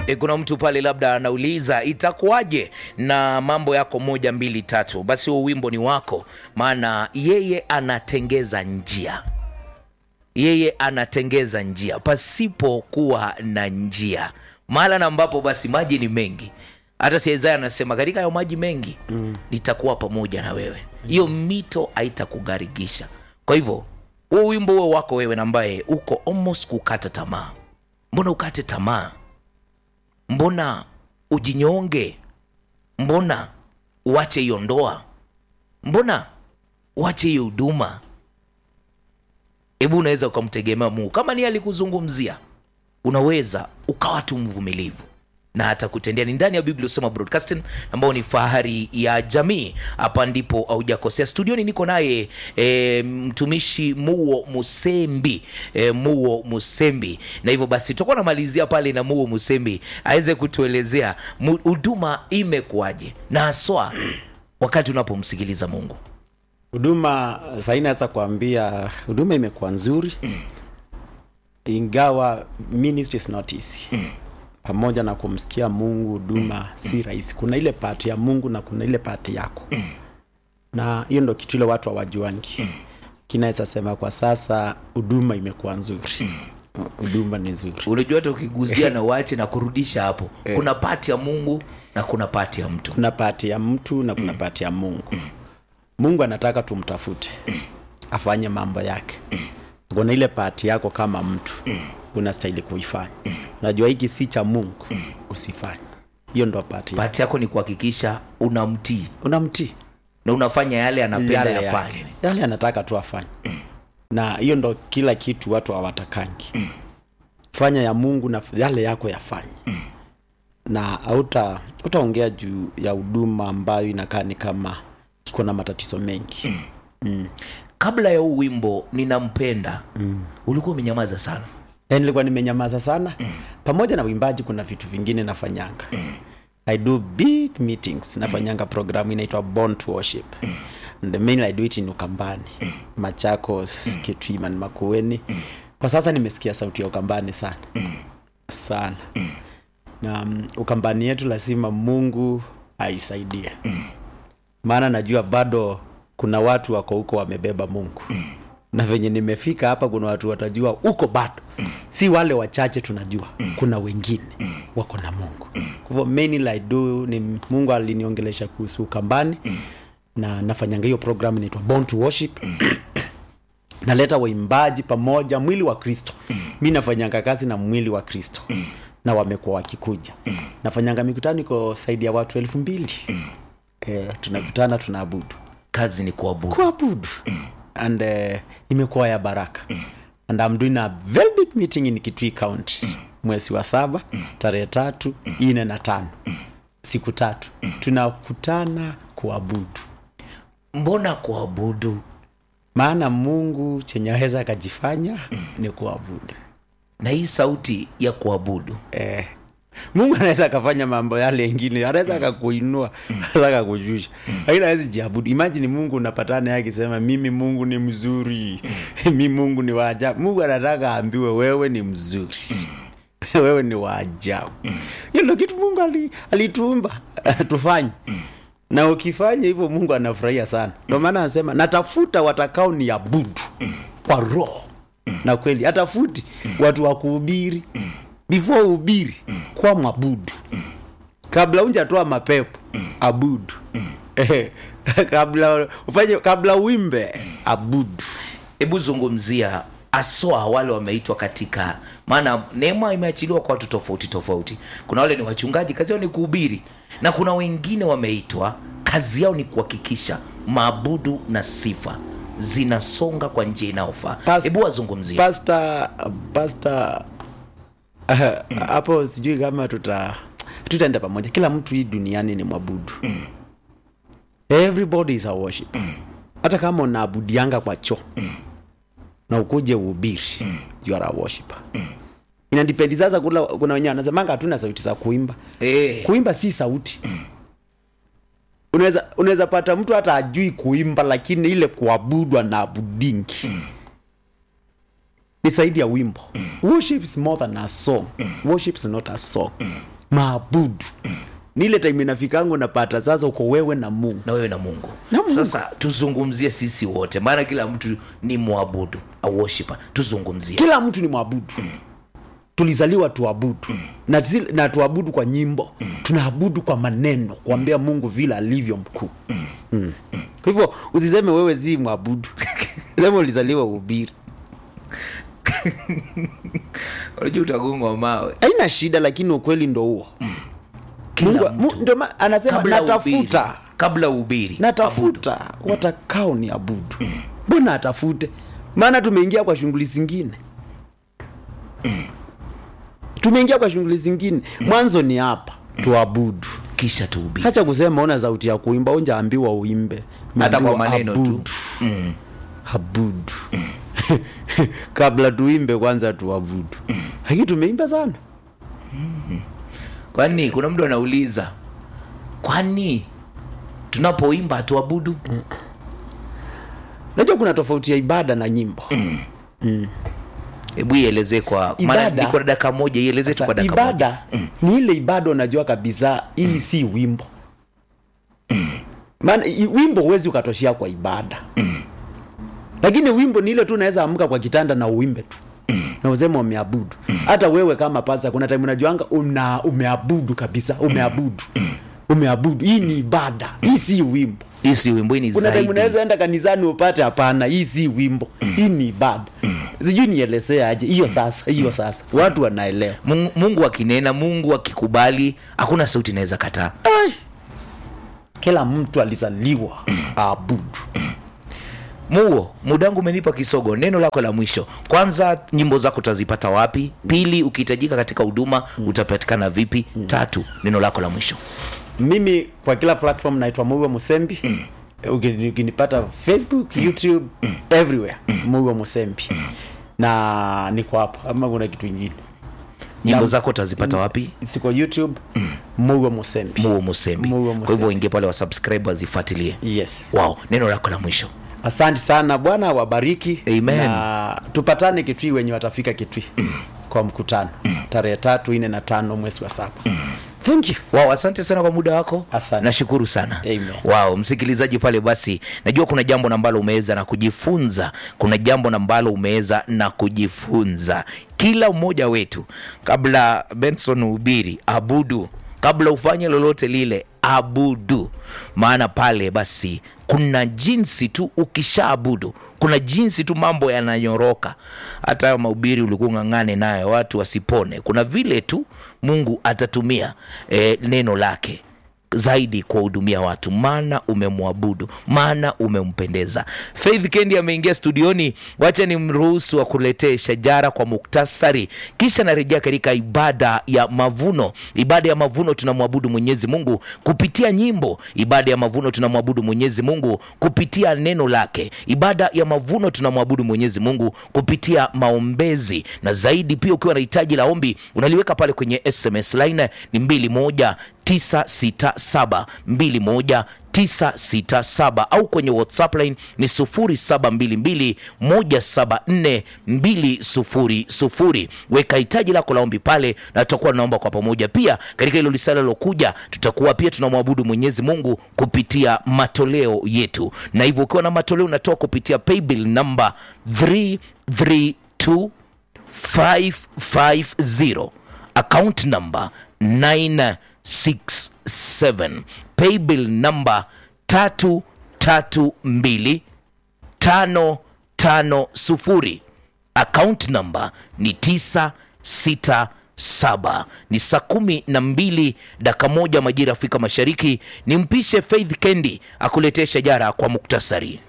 E, kuna mtu pale labda anauliza itakuwaje na mambo yako moja mbili tatu. Basi huo wimbo ni wako, maana yeye anatengeza njia, yeye anatengeza njia pasipo kuwa na njia, mahala na ambapo basi maji ni mengi. Hata si Isaya anasema katika hayo maji mengi mm. nitakuwa pamoja na wewe, hiyo mito haitakugarigisha. Kwa hivyo huo wimbo huo wako wewe, na ambaye uko almost kukata tamaa. Mbona ukate tamaa? Mbona ujinyonge? Mbona uache hiyo ndoa? Mbona uache hiyo huduma? Hebu unaweza ukamtegemea Mungu kama ni alikuzungumzia, unaweza ukawa tu mvumilivu na atakutendea. Ni ndani ya Biblia Usema Broadcasting ambao ni fahari ya jamii. Hapa ndipo haujakosea. Studioni niko naye e, mtumishi Muo Musembi e, Muo Musembi, na hivyo basi tutakuwa namalizia pale na Muo Musembi aweze kutuelezea huduma imekuwaje na haswa wakati unapomsikiliza Mungu. huduma sahii naweza kuambia huduma imekuwa nzuri ingawa ministry is not easy pamoja na kumsikia mungu huduma si rahisi kuna ile pati ya mungu na kuna ile pati yako na hiyo ndo kitu ile watu hawajuangi kinaweza sema kwa sasa huduma imekuwa nzuri huduma ni nzuri Unajua, hata ukiguzia na uache na kurudisha hapo, kuna pati ya Mungu na kuna pati ya mtu. kuna pati ya mtu na kuna pati ya mungu mungu anataka tumtafute afanye mambo yake kuna ile pati yako kama mtu unastahili kuifanya unajua hiki si cha mungu usifanye hiyo ndo pati Pati yako ni kuhakikisha unamtii unamtii na unafanya yale anapenda yale yafanywe. yake. yale anataka tu afanye na hiyo ndo kila kitu watu hawatakangi fanya ya mungu na yale yako yafanye na hauta utaongea juu ya huduma ambayo inakaa ni kama iko na matatizo mengi Kabla ya huu wimbo ninampenda, ulikuwa umenyamaza sana. Eh, nilikuwa nimenyamaza sana pamoja na uimbaji kuna vitu vingine nafanyanga i do big meetings nafanyanga programu inaitwa born to worship and the main i do it in ukambani machakos kitwiman makueni kwa sasa nimesikia sauti ya ukambani sana sana na um, ukambani yetu lazima mungu aisaidie maana najua bado kuna watu wako huko wamebeba mungu na venye nimefika hapa kuna watu watajua huko bado si wale wachache tunajua kuna wengine wako na mungu kwa hivyo mainly I do ni mungu aliniongelesha kuhusu ukambani na nafanyanga hiyo program inaitwa born to worship naleta waimbaji pamoja mwili wa kristo mi nafanyanga kazi na mwili wa kristo na wamekuwa wakikuja nafanyanga mikutano iko zaidi ya watu elfu mbili eh, tunakutana tunaabudu Kazi ni kuabudu. kuabudu and uh, imekuwa ya baraka and I'm doing a very big meeting in Kitui County mwezi wa saba tarehe tatu ine na tano siku tatu tunakutana kuabudu Mbona kuabudu? maana mungu chenye aweza akajifanya ni kuabudu Na hii sauti ya kuabudu eh. mungu anaweza akafanya mambo yale yengine anaweza akakuinua anaweza akakushusha lakini awezi jiabudu imajini mungu unapatana naye akisema mimi mungu ni mzuri mi mungu ni waajabu mungu anataka aambiwe wewe ni mzuri wewe ni waajabu hiyo ndo kitu mungu ali- alituumba tufanye na ukifanya hivyo mungu anafurahia sana ndio maana anasema natafuta watakao ni abudu kwa roho na kweli hatafuti watu wa kuhubiri before uhubiri kwa mwabudu kabla unjatoa mapepo abudu Eh, kabla ufanye kabla uimbe abudu hebu zungumzia aswa wale wameitwa katika maana neema imeachiliwa kwa watu tofauti tofauti kuna wale ni wachungaji kazi yao ni kuhubiri na kuna wengine wameitwa kazi yao ni kuhakikisha maabudu na sifa zinasonga kwa njia inayofaa Pas- hebu wazungumzia pasta pasta uh, hapo sijui kama tuta tutaenda pamoja kila mtu hii duniani ni mwabudu everybody is a worship hata kama unaabudianga kwa choo na ukuje uhubiri you are a worshiper inadipendi sasa kula kuna wenyewe anasemanga hatuna sauti za kuimba Eh. kuimba si sauti unaweza unaweza pata mtu hata ajui kuimba lakini ile kuabudu anaabudingi ni zaidi ya wimbo worship is more than a song worship is not a song maabudu ni ile time inafikangu napata sasa uko wewe na mungu na wewe na mungu Na Mungu. sasa tuzungumzie sisi wote maana kila mtu ni mwabudu a worshiper tuzungumzie kila mtu ni mwabudu tulizaliwa tuabudu na, zi- na tuabudu kwa nyimbo tunaabudu kwa maneno kuambia mungu vile alivyo mkuu mm. kwa hivyo usiseme wewe si mwabudu sema ulizaliwa uhubiri unajua utagongwa mawe haina shida lakini ukweli ndo huo Kila Mungu- mtu. mu- ndio ma- anasema kabla natafuta ubiri, kabla ubiri natafuta watakao ni abudu mbona atafute maana tumeingia kwa shughuli zingine tumeingia kwa shughuli zingine mwanzo ni hapa tuabudu kisha tuubiri hacha kusema una sauti ya kuimba unjaambiwa uimbe Hata kwa Umeambiwa maneno tu. abudu. abudu kabla tuimbe kwanza tuabudu lakini tumeimba sana kwani kuna mtu anauliza kwani tunapoimba hatuabudu najua kuna tofauti ya ibada na nyimbo hebu ielezee kwa maana Ibada- niko na dakika moja ielezee tu Sasa, kwa dakika moja ibada ni ile ibada unajua kabisa hii si wimbo maana i- wimbo huwezi ukatoshea kwa ibada lakini wimbo ni ile tu unaweza amka kwa kitanda na uimbe tu na useme umeabudu hata wewe kama pasa kuna time unajuanga una umeabudu kabisa umeabudu umeabudu hii ni ibada hii si wimbo hii si wimbo hii ni kuna time zaidi unaweza enda kanisani upate hapana hii si wimbo hii ni ibada sijui nielezea aje hiyo sasa hiyo sasa watu wanaelewa mungu, mungu akinena mungu akikubali hakuna sauti inaweza kataa Ai. kila mtu alizaliwa aabudu muo mudangu umenipa kisogo neno lako la mwisho kwanza nyimbo zako utazipata wapi pili ukihitajika katika huduma utapatikana vipi tatu neno lako la mwisho mimi kwa kila platform naitwa muiwa musembi Ukini- ukinipata facebook youtube everywhere muiwa musembi na niko hapo ama kuna kitu ingine nyimbo Na- zako utazipata wapi siko youtube muiwa musembi muo musembi Muo kwa Musembi. hivyo ingie pale wasubscribe wazifuatilie yes wow neno lako la mwisho asante sana bwana wabariki Amen. na tupatane kitui wenye watafika kitui kwa mkutano tarehe tatu nne na tano mwezi wa saba thank you wow asante sana kwa muda wako Asante. nashukuru sana Amen. wow msikilizaji pale basi najua kuna jambo na ambalo umeweza na kujifunza kuna jambo na ambalo umeweza na kujifunza kila mmoja wetu kabla benson uhubiri abudu kabla ufanye lolote lile abudu maana pale basi kuna jinsi tu ukishaabudu kuna jinsi tu mambo yananyoroka hata hayo mahubiri ulikuwa ng'ang'ane nayo watu wasipone kuna vile tu mungu atatumia eh, neno lake zaidi kuwahudumia watu maana umemwabudu maana umempendeza faith kendi ameingia studioni wacha ni mruhusu akuletee shajara kwa muktasari kisha narejea katika ibada ya mavuno ibada ya mavuno tunamwabudu mwenyezi mungu kupitia nyimbo ibada ya mavuno tunamwabudu mwenyezi mungu kupitia neno lake ibada ya mavuno tunamwabudu mwenyezi mungu kupitia maombezi na zaidi pia ukiwa na hitaji la ombi unaliweka pale kwenye sms line ni 21 967 21 967 au kwenye whatsapp line ni 0722 174 200 weka hitaji lako la ombi pale na tutakuwa tunaomba kwa pamoja pia katika hilo lisala lilokuja tutakuwa pia tunamwabudu mwenyezi mungu kupitia matoleo yetu na hivyo ukiwa na matoleo unatoa kupitia paybill namba 332 550 account number 967 paybill number 332 550 account number ni 967 ni saa kumi na mbili daka moja majira afrika mashariki ni mpishe faith kendi akuletee shajara kwa muktasari